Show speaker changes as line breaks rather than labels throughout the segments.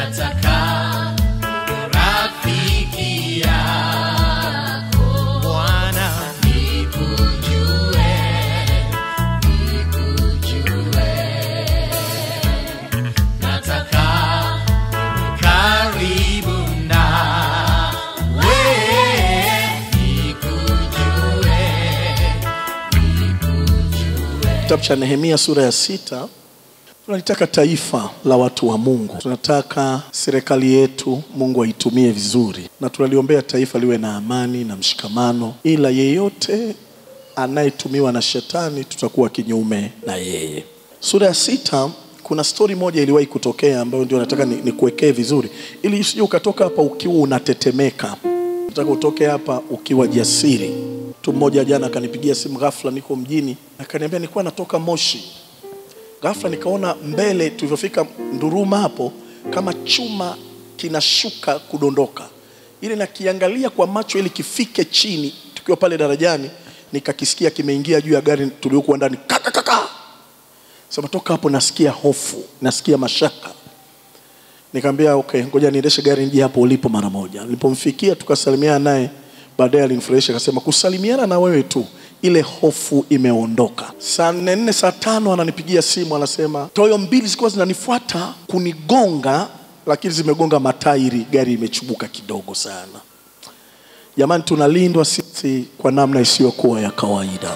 nataka rafiki yako
Bwana
nikujue, nikujue. Nataka karibu nawe, nikujue, nikujue.
Kitabu cha Nehemia sura ya sita tunalitaka taifa la watu wa Mungu, tunataka serikali yetu Mungu aitumie vizuri, na tunaliombea taifa liwe na amani na mshikamano, ila yeyote anayetumiwa na shetani tutakuwa kinyume na yeye. Sura ya sita kuna stori moja iliwahi kutokea ambayo ndio nataka ni- nikuwekee vizuri, ili usije ukatoka hapa ukiwa unatetemeka. Nataka utoke hapa ukiwa jasiri. Mtu mmoja jana akanipigia simu ghafla, niko mjini, akaniambia nilikuwa natoka Moshi, ghafla nikaona mbele tulivyofika Nduruma hapo kama chuma kinashuka kudondoka, ili nakiangalia kwa macho ili kifike chini. Tukiwa pale darajani, nikakisikia kimeingia juu ya gari tuliokuwa ndani, kaka kaka. Sema toka hapo, nasikia hofu, nasikia mashaka. Nikamwambia okay, ngoja niendeshe gari nje hapo ulipo mara moja. Nilipomfikia tukasalimiana naye, baadaye alinifurahisha akasema, kusalimiana na wewe tu ile hofu imeondoka. Saa nne nne saa tano ananipigia simu anasema, toyo mbili zilikuwa zinanifuata kunigonga, lakini zimegonga matairi, gari imechubuka kidogo sana. Jamani, tunalindwa sisi kwa namna isiyokuwa ya kawaida.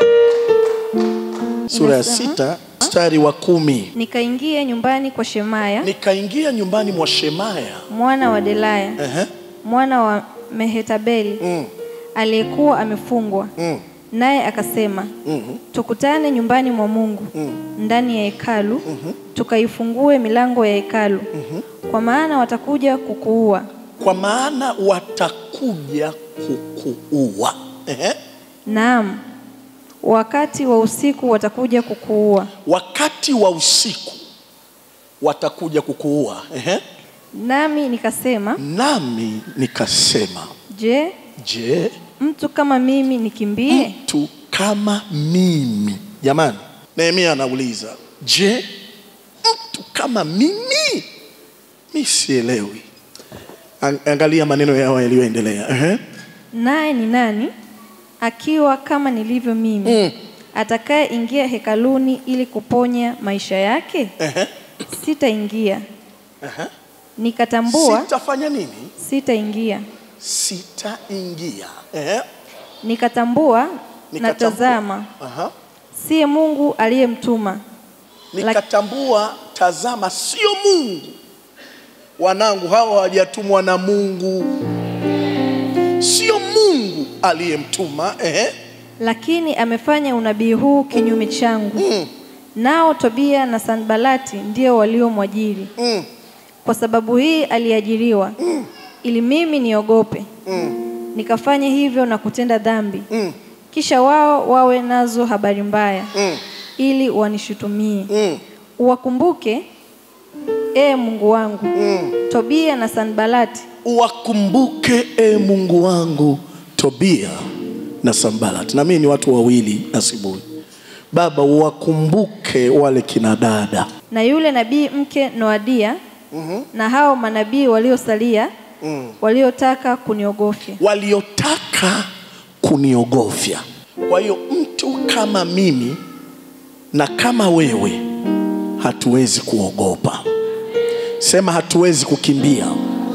Sura ya
Inasema?
sita mstari wa kumi
Nikaingia nyumbani kwa Shemaya
nikaingia nyumbani mwa Shemaya
mwana wa Delaya
Ehe.
mwana wa Mehetabeli
Mm.
aliyekuwa amefungwa
Mm.
naye akasema
Mhm.
tukutane nyumbani mwa Mungu ndani ya hekalu tukaifungue milango ya hekalu kwa maana watakuja kukuua
kwa maana watakuja kukuua. Ehe.
naam wakati wa usiku watakuja kukuua
Wakati wa usiku watakuja kukuua. Ehe.
nami nikasema
Nami nikasema,
je
je,
mtu kama mimi nikimbie
mtu kama mimi? Jamani, Nehemia anauliza, je, mtu kama mimi? Mi sielewi. An- Angalia maneno yao yaliyoendelea. Ehe.
naye ni nani akiwa kama nilivyo mimi
Mm.
atakayeingia hekaluni ili kuponya maisha yake
Ehe.
sitaingia
Ehe.
nikatambua
Sitafanya nini?
sitaingia
Sitaingia. Ehe.
nikatambua
Nikatambua.
natazama
Aha.
siye mungu aliyemtuma
Nikatambua, tazama, sio Mungu. Wanangu hawa hawajatumwa na Mungu, sio Mungu aliyemtuma. Ehe.
lakini amefanya unabii huu kinyume changu
Mm.
nao tobia na sanbalati ndio waliomwajiri
Mm.
kwa sababu hii aliajiriwa ili mimi niogope
Mm.
nikafanya hivyo na kutenda dhambi
Mm.
kisha wao wawe nazo habari mbaya
Mm.
ili wanishutumie
Mm.
uwakumbuke ee mungu wangu
Mm.
tobia na sanbalati
Uwakumbuke e Mungu wangu Tobia na Sambalat, na mimi ni watu wawili asubuhi. Baba, uwakumbuke wale kina dada
na yule nabii mke noadia
Mhm.
na hao manabii waliosalia
Mm.
waliotaka kuniogofya
waliotaka kuniogofya. Kwa hiyo mtu kama mimi na kama wewe hatuwezi kuogopa. Sema hatuwezi kukimbia.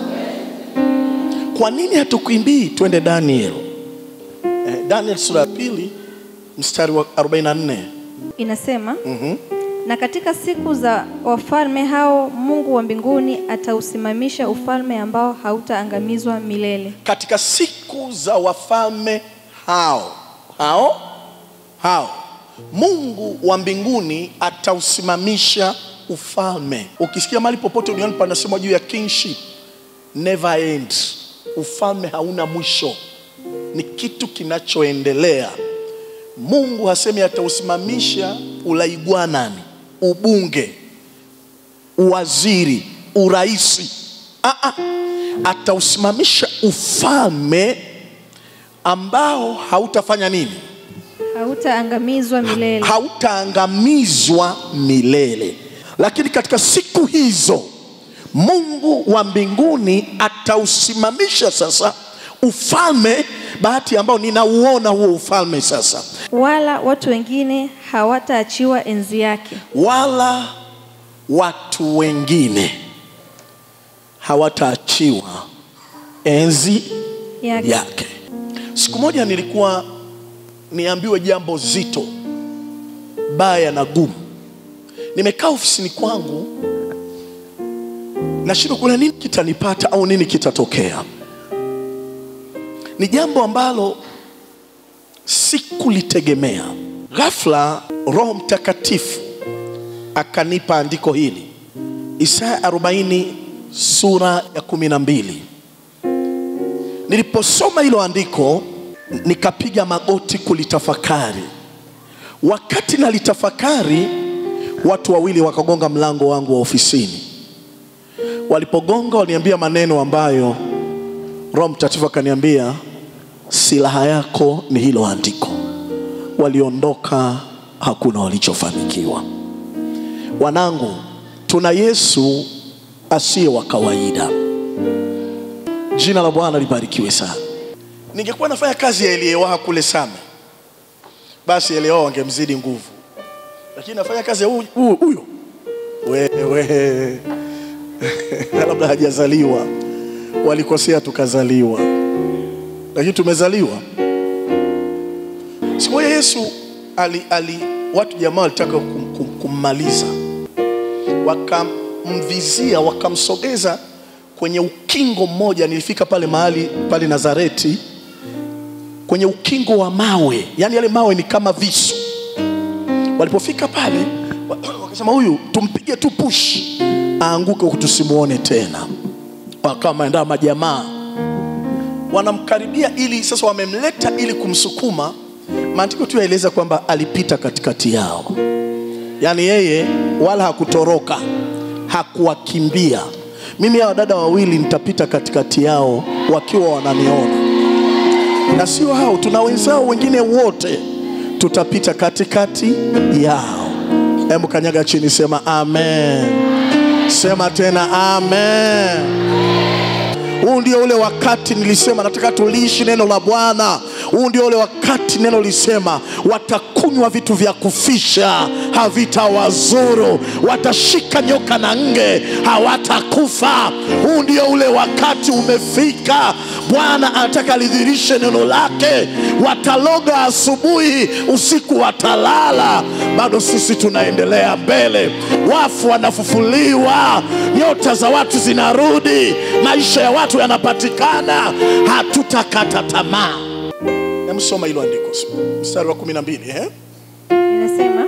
Kwa nini hatukimbii? Twende Daniel. Eh, Daniel sura ya pili mstari wa 44.
inasema
Mhm.
na katika siku za wafalme hao mungu wa mbinguni atausimamisha ufalme ambao hautaangamizwa milele
Katika siku za wafalme hao hao hao Mungu wa mbinguni atausimamisha ufalme. Ukisikia mahali popote duniani panasema juu ya kingship, never end. Ufalme hauna mwisho, ni kitu kinachoendelea. Mungu hasemi atausimamisha ulaigwanani, ubunge, uwaziri, uraisi. Ah, ah. Atausimamisha ufalme ambao hautafanya nini?
hautaangamizwa milele
hautaangamizwa milele. Lakini katika siku hizo Mungu wa mbinguni atausimamisha sasa ufalme, bahati ambao ninauona huo ufalme sasa,
wala watu wengine hawataachiwa enzi yake.
wala watu wengine hawataachiwa enzi
yake.
yake. Siku moja nilikuwa niambiwe jambo zito baya na gumu. Nimekaa ofisini kwangu, nashindwa kuna nini kitanipata au nini kitatokea. Ni jambo ambalo sikulitegemea. Ghafla Roho Mtakatifu akanipa andiko hili, Isaya 40 sura ya kumi na mbili. Niliposoma hilo andiko nikapiga magoti kulitafakari. Wakati nalitafakari, watu wawili wakagonga mlango wangu wa ofisini. Walipogonga waliniambia maneno ambayo Roho Mtakatifu akaniambia, silaha yako ni hilo andiko. Waliondoka, hakuna walichofanikiwa. Wanangu, tuna Yesu asiye wa kawaida. Jina la Bwana libarikiwe sana. Ningekuwa nafanya kazi ya Eliewa kule Same, basi Eliewa wangemzidi nguvu, lakini nafanya kazi ya huyu- huyu huyo wewe, labda hajazaliwa, walikosea tukazaliwa, lakini tumezaliwa. Siku moja Yesu ali, ali, watu jamaa walitaka kum, kum, kummaliza, wakamvizia, wakamsogeza kwenye ukingo mmoja. Nilifika pale mahali pale Nazareti, kwenye ukingo wa mawe, yaani yale mawe ni kama visu. Walipofika pale wa- wakasema, huyu tumpige tu push aanguke huku tusimuone tena. Wakawa wameandaa majamaa wanamkaribia, ili sasa wamemleta ili kumsukuma. Maandiko tu yaeleza kwamba alipita katikati yao, yaani yeye wala hakutoroka, hakuwakimbia. Mimi hawa dada wawili nitapita katikati yao wakiwa wananiona, na sio hao, tuna wenzao wengine wote tutapita katikati yao. Hebu kanyaga chini, sema amen. Sema tena amen. Huu ndio ule wakati nilisema nataka tuliishi neno la Bwana. Huu ndio ule wakati neno lisema watakunywa vitu vya kufisha havitawazuru, watashika nyoka na nge hawatakufa. Huu ndio ule wakati umefika. Bwana anataka lidhirishe neno lake. Wataloga asubuhi, usiku watalala. Bado sisi tunaendelea mbele, wafu wanafufuliwa, nyota za watu zinarudi, maisha ya watu yanapatikana. Hatutakata tamaa. Namsoma hilo andiko mstari wa kumi na mbili eh?
Inasema,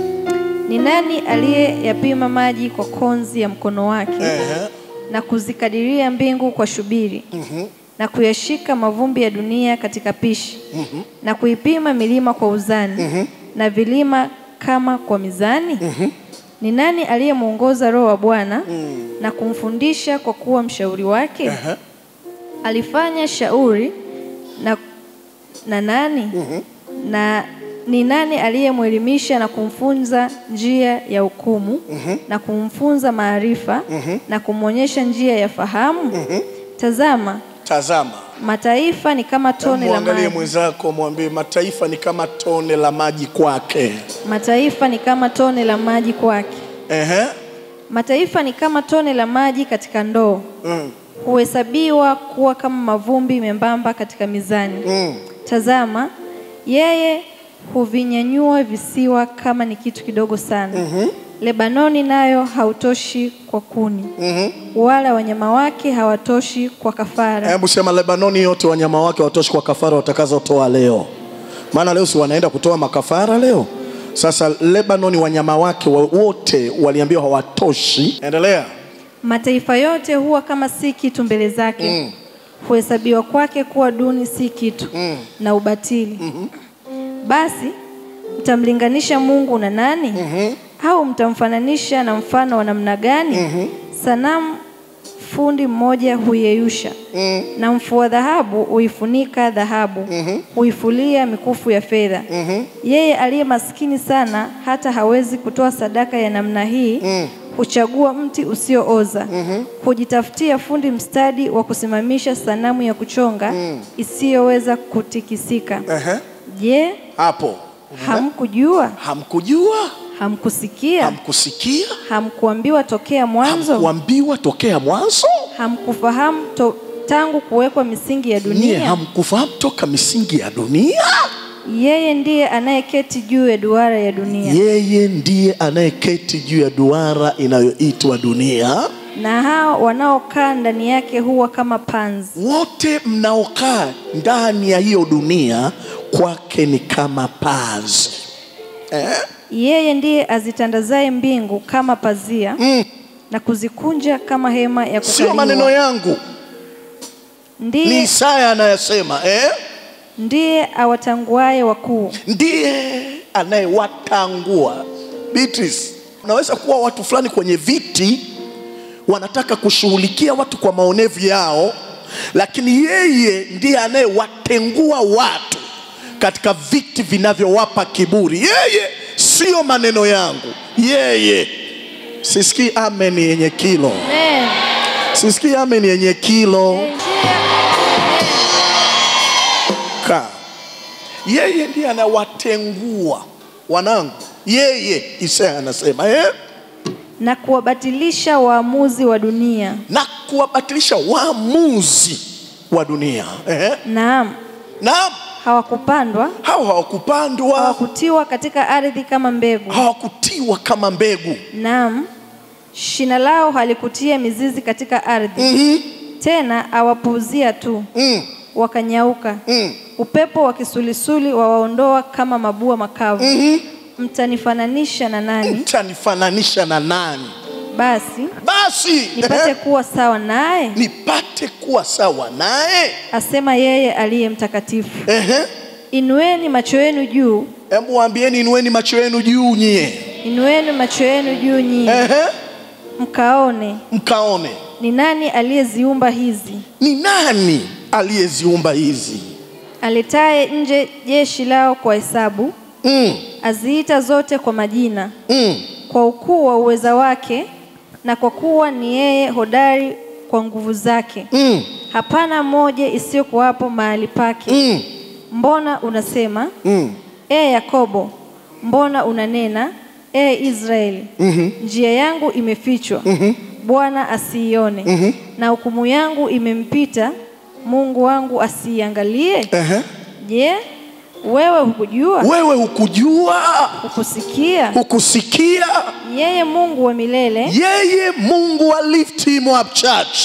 ni nani aliyeyapima maji kwa konzi ya mkono wake
Eh,
na kuzikadiria mbingu kwa shubiri na kuyashika mavumbi ya dunia katika pishi na kuipima milima kwa uzani na vilima kama kwa mizani? Ni nani aliyemwongoza Roho wa Bwana na kumfundisha kwa kuwa mshauri wake?
eh,
Alifanya shauri na, na nani? Na ni nani aliyemwelimisha na kumfunza njia ya hukumu na kumfunza maarifa na kumwonyesha njia ya fahamu? Tazama,
Tazama,
mataifa ni kama tone la
mwangalie
maji,
mwenzako, mwambie mataifa ni kama tone la maji kwake.
mataifa ni kama tone la maji kwake.
Ehe,
Mataifa ni kama tone la maji katika ndoo,
mm,
huhesabiwa kuwa kama mavumbi membamba katika mizani.
mm.
Tazama, yeye huvinyanyua visiwa kama ni kitu kidogo sana. Lebanoni nayo hautoshi kwa kuni, wala wanyama wake hawatoshi kwa kafara.
Hebu sema Lebanoni yote wanyama wake watoshi kwa kafara watakazotoa leo, maana leo si wanaenda kutoa makafara leo. Sasa Lebanoni wanyama wake wa- wote waliambiwa hawatoshi. Endelea.
Mataifa yote huwa kama si kitu mbele zake, huhesabiwa kwake kuwa duni si kitu na ubatili. Basi mtamlinganisha Mungu na nani? Au mtamfananisha na mfano wa namna gani? Sanamu fundi mmoja huiyeyusha na mfua dhahabu huifunika dhahabu, huifulia mikufu ya fedha. Yeye aliye maskini sana hata hawezi kutoa sadaka ya namna hii, huchagua mti usiooza, hujitafutia fundi mstadi wa kusimamisha sanamu ya kuchonga isiyoweza kutikisika.
Ehe.
Je,
Hapo
hamkujua?
hamkujua,
Hamkusikia?
hamkusikia,
Hamkuambiwa tokea mwanzo?
hamkuambiwa tokea mwanzo?
Hamkufahamu to, tangu kuwekwa misingi ya
Nyie
dunia?
hamkufahamu toka misingi ya dunia?
Yeye ndiye anayeketi juu ya duara ya dunia,
Yeye ndiye anayeketi juu ya duara inayoitwa dunia.
na hao wanaokaa ndani yake huwa kama panzi.
Wote mnaokaa ndani ya hiyo dunia kwake ni kama pazi eh?
Yeye ndiye azitandazaye mbingu kama pazia
mm.
na kuzikunja kama hema ya
Sio maneno
kukaliwa.
yangu, ni
Ndiye,
Isaya anayasema eh?
ndiye awatanguaye wakuu,
ndiye anayewatangua. Beatrice, unaweza kuwa watu fulani kwenye viti wanataka kushughulikia watu kwa maonevu yao, lakini yeye ndiye anayewatengua watu katika viti vinavyowapa kiburi. Yeye sio maneno yangu, yeye. Sisikii amen yenye kilo,
Amen.
sisikii amen yenye kilo. Ka. Yeye ndiye anawatengua wanangu, yeye Isaya anasema eh?
na kuwabatilisha waamuzi wa dunia.
na kuwabatilisha waamuzi wa dunia eh?
Naam,
Naam,
hawakupandwa
hao hawakupandwa,
hawakutiwa katika ardhi kama mbegu.
hawakutiwa kama mbegu.
Naam, shina lao halikutia mizizi katika ardhi.
mm
Tena awapuuzia tu,
mm,
wakanyauka.
mm,
Upepo wa kisulisuli wawaondoa kama mabua makavu.
mm.
Mtanifananisha na nani?
Mtanifananisha na nani?
Basi
Basi
nipate
eh,
kuwa sawa naye,
nipate kuwa sawa naye.
asema yeye aliye mtakatifu.
Ehe.
Inueni macho yenu juu,
Hebu waambieni, inueni macho yenu juu nyie,
inueni macho yenu juu nyinyi,
Ehe.
mkaone
mkaone
ni nani aliyeziumba hizi,
ni nani aliyeziumba hizi.
aletaye nje jeshi lao kwa hesabu,
mm,
aziita zote kwa majina,
mm.
kwa ukuu wa uweza wake, na kwa kuwa ni yeye hodari kwa nguvu zake.
Mm.
Hapana moja isiyokuwapo mahali pake.
Mm.
Mbona unasema
Mm.
e Yakobo, mbona unanena e Israeli, njia yangu imefichwa, Bwana asiione, na hukumu yangu imempita, Mungu wangu asiiangalie.
Ehe.
Je, wewe hukujua?
Wewe hukujua,
Hukusikia?
hukusikia
Yeye Mungu wa milele,
yeye Mungu wa Lift Him Up Church,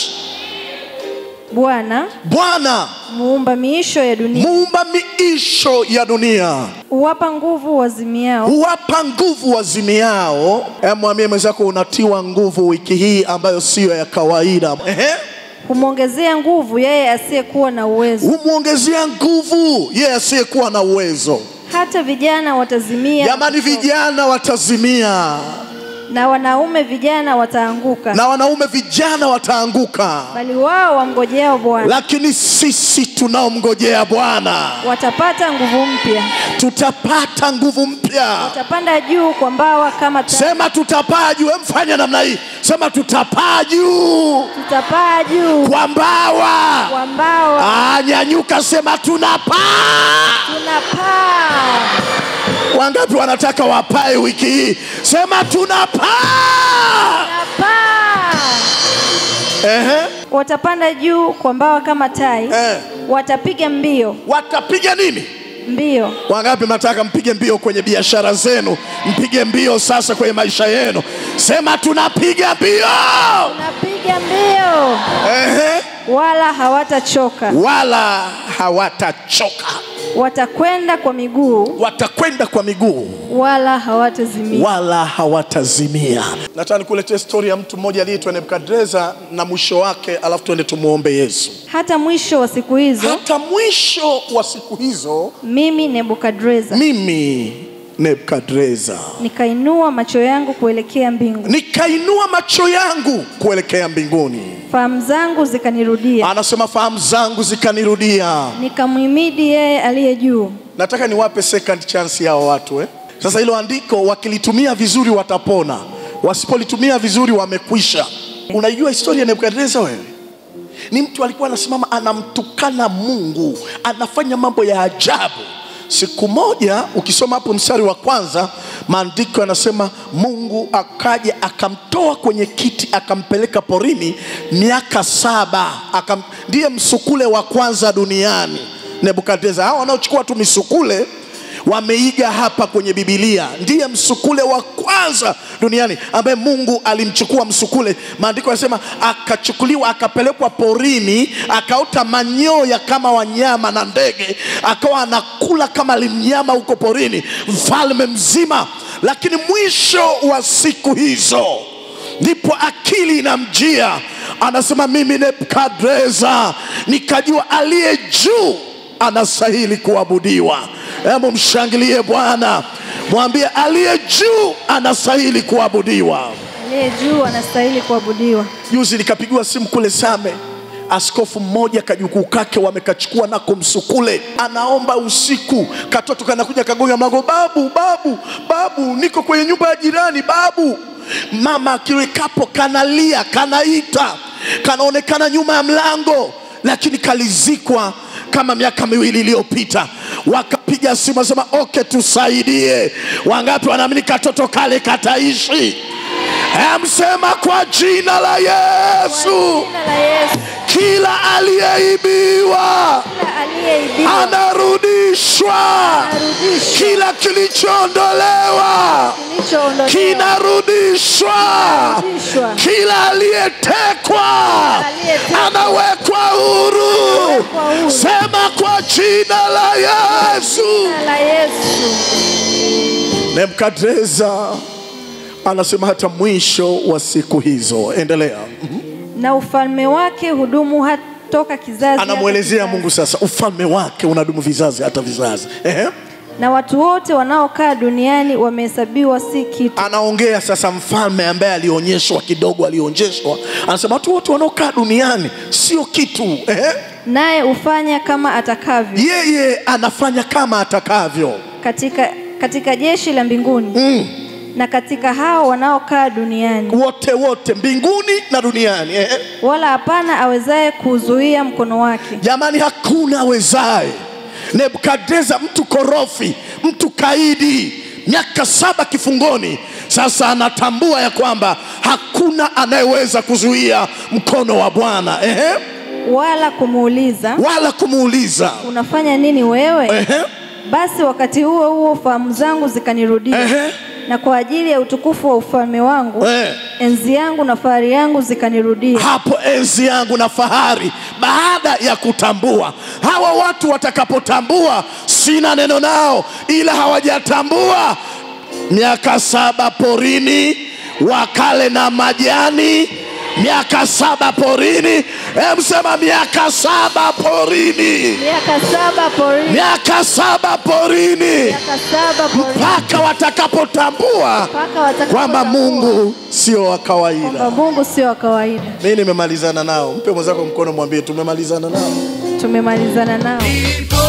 Bwana
Bwana
muumba miisho ya dunia,
muumba miisho ya dunia,
huwapa nguvu wazimiao,
huwapa nguvu wazimiao. Hebu mwambie mwenzako unatiwa nguvu wiki hii ambayo siyo ya kawaida. Ehe.
humwongezea nguvu yeye asiyekuwa na uwezo.
Humwongezea nguvu yeye asiyekuwa na uwezo.
Hata vijana watazimia
Jamani, vijana watazimia
na wanaume vijana wataanguka,
na wanaume vijana wataanguka,
bali wao wamngojeao Bwana
lakini sisi tunaomngojea Bwana
watapata nguvu mpya,
tutapata nguvu mpya.
watapanda juu kwa mbawa kama tai,
Sema tutapaa juu. Mfanya namna hii, sema tutapaa juu
tutapaa juu
kwa mbawa.
kwa mbawa,
Ah, nyanyuka, sema tunapaa.
tunapaa.
Wangapi wanataka wapae wiki hii? Sema tunapaa.
Tunapaa.
Ehe.
Watapanda juu kwa mbawa kama tai,
Eh.
watapiga mbio
Watapiga nini?
mbio,
Wangapi mnataka mpige mbio kwenye biashara zenu? Mpige mbio sasa kwenye maisha yenu. Sema tunapiga mbio.
wanapiga mbio
Ehe.
wala hawatachoka,
Wala hawatachoka,
watakwenda kwa miguu
watakwenda kwa miguu
wala hawatazimia.
wala hawatazimia. Nataka nikuletee stori ya mtu mmoja aliyeitwa Nebukadreza na mwisho wake, alafu tuende tumuombe Yesu.
Hata mwisho wa siku hizo,
Hata mwisho wa siku hizo,
mimi Nebukadreza
mimi Nebukadreza
nikainua macho yangu kuelekea mbingu,
nikainua macho yangu kuelekea mbinguni.
fahamu zangu zikanirudia,
Anasema fahamu zangu zikanirudia.
nikamhimidi yeye aliye juu.
Nataka niwape second chance yao watu eh? Sasa hilo andiko wakilitumia vizuri watapona, wasipolitumia vizuri wamekwisha. Unaijua historia ya Nebukadneza wewe? Ni mtu alikuwa anasimama anamtukana Mungu, anafanya mambo ya ajabu. Siku moja ukisoma hapo mstari wa kwanza, maandiko yanasema Mungu akaja akamtoa kwenye kiti akampeleka porini miaka saba. Akam, ndiye msukule wa kwanza duniani Nebukadneza. Hao wanaochukua tu misukule wameiga hapa kwenye Bibilia. Ndiye msukule wa kwanza duniani ambaye Mungu alimchukua msukule. Maandiko yanasema akachukuliwa akapelekwa porini, akaota manyoya kama wanyama na ndege, akawa anakula kama limnyama huko porini, mfalme mzima. Lakini mwisho wa siku hizo ndipo akili inamjia, anasema mimi Nebukadreza nikajua aliye juu anastahili kuabudiwa. Hebu mshangilie Bwana, mwambie aliye juu anastahili kuabudiwa.
aliye juu anastahili kuabudiwa.
Juzi nikapigiwa simu kule Same, askofu mmoja kajukuu kake wamekachukua nako msukule, anaomba usiku, katoto kanakuja kagonga mlango, babu, babu, babu, niko kwenye nyumba ya jirani, babu. Mama akiwekapo kanalia, kanaita, kanaonekana nyuma ya mlango, lakini kalizikwa kama miaka miwili iliyopita. Wakapiga simu wasema, okay, tusaidie. Wangapi wanaamini katoto kale kataishi? Amsema kwa jina la Yesu,
Jina la Yesu,
kila aliyeibiwa
kila aliyeibiwa
anarudishwa,
anarudishwa,
kila kilichoondolewa
kilichoondolewa
kinarudishwa,
Kinarudishwa.
kila aliyetekwa
Aliyetekwa.
anawekwa huru.
Anawekwa huru.
Sema kwa jina la Yesu.
Jina la Yesu.
Nebukadreza anasema hata mwisho wa siku hizo. Endelea.
na ufalme wake hudumu hata toka kizazi
Anamwelezea
hata
Mungu
kizazi.
sasa, ufalme wake unadumu vizazi hata vizazi. Ehe.
na watu wote wanaokaa duniani wamehesabiwa si kitu
Anaongea sasa mfalme ambaye alionyeshwa kidogo, alionyeshwa, anasema watu wote wanaokaa duniani sio kitu. Ehe.
naye hufanya kama atakavyo
Yeye anafanya kama atakavyo.
katika, katika jeshi la mbinguni
Mm.
na katika hao wanaokaa duniani
Wote wote mbinguni na duniani. Ehe.
wala hapana awezaye kuzuia mkono wake
Jamani, hakuna awezaye. Nebukadreza, mtu korofi, mtu kaidi, miaka saba kifungoni, sasa anatambua ya kwamba hakuna anayeweza kuzuia mkono wa Bwana ehe,
wala kumuuliza
wala kumuuliza
unafanya nini wewe
ehe,
basi wakati huo huo fahamu zangu zikanirudia
ehe,
na kwa ajili ya utukufu wa ufalme wangu
eh.
enzi yangu na fahari yangu zikanirudia
hapo enzi yangu na fahari baada ya kutambua hawa watu watakapotambua sina neno nao ila hawajatambua miaka saba porini wakale na majani miaka saba porini emsema miaka saba porini
miaka saba porini
miaka saba porini
miaka saba porini
mpaka watakapotambua
mpaka watakapotambua
kwamba mungu sio wa kawaida
kwamba Mungu sio wa kawaida.
mi nimemalizana nao mpe mwenzako mkono mwambie tumemalizana nao
Tumemalizana nao.
Ndipo